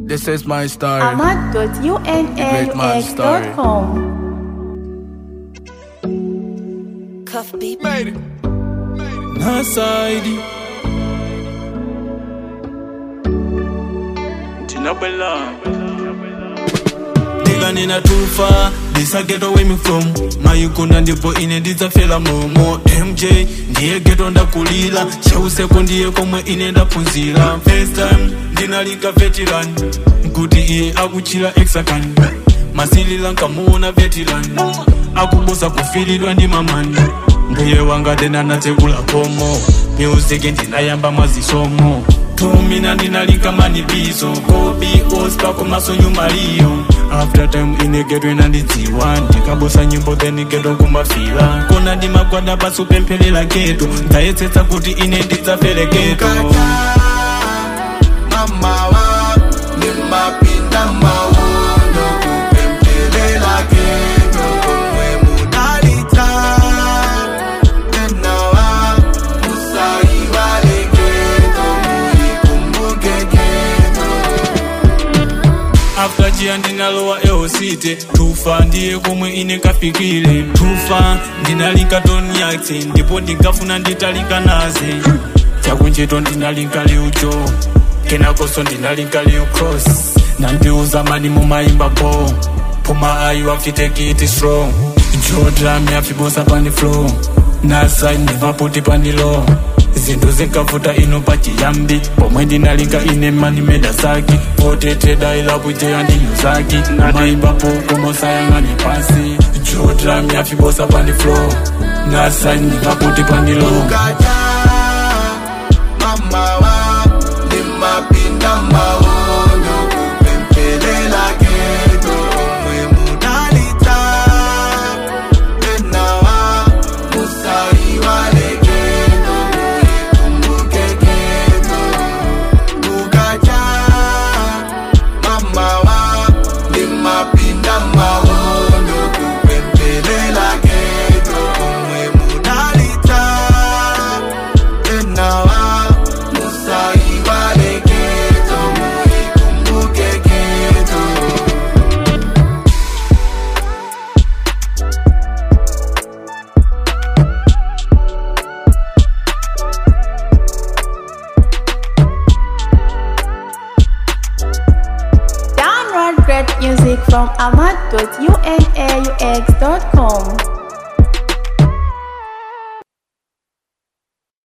This is my story. ahmad.unaux.com. Cuff beat. Made it. Nasaidi Tinabella Nigga nina tufa This I get away me from mayikunda ndipo ine ndidzafela momo mj ndiye geto ndakulira chauseko ndiye komwe ine ndaphunzira first time ndinalika veteran nkuti iye akuchira exacan masilila nkamuona veteran akubusa kufilidwa ndi mamani mbuye wanga tena natekula komo music ndinayamba mwazisomo tumina ndinalika manibizo kobi ospa komaso nyumaliyo after time inegedwe nandidziwa ndikabusa nyimbo then geto kumafila kona ndimagwada pasi upemphelela geto ndayetsetsa kuti ine ndidzafere geto mamawa nimapinda mauno kupempelela geto komwe mudalita tenawa musaiwale geto muikumbuke geto after jiya ndinalowa eosite tufa ndiye komwe ine kafikile tufa ndinalika toniaxe ndipo ndingafuna nditalika naze chakuncheto ndinalinka liucho kenakoso ndinalinka liu cross nandiuza mani mumaimba po puma ayu afitekiti strong jodrami afibosa pani flow nasai nevaputi pani low zinthu zinkavuta ino pachiyambi pomwe ndinalinga ine mani meda saki poteteda ilakujeya ndinyo zaki maimbapo komosayang'ani pasi jodrami afibosa pani flow nasai nevaputi pani low kaja mamawa nimapinda maono kupempelela geto omwe mudalita tenawa musaiwale geto muikumbuke geto kukaja mamawa nimapinda maono kupempelela geto omwe mudalita tenawa musaiwale geto muikumbuke geto Download great music from ahmad.unaux.com.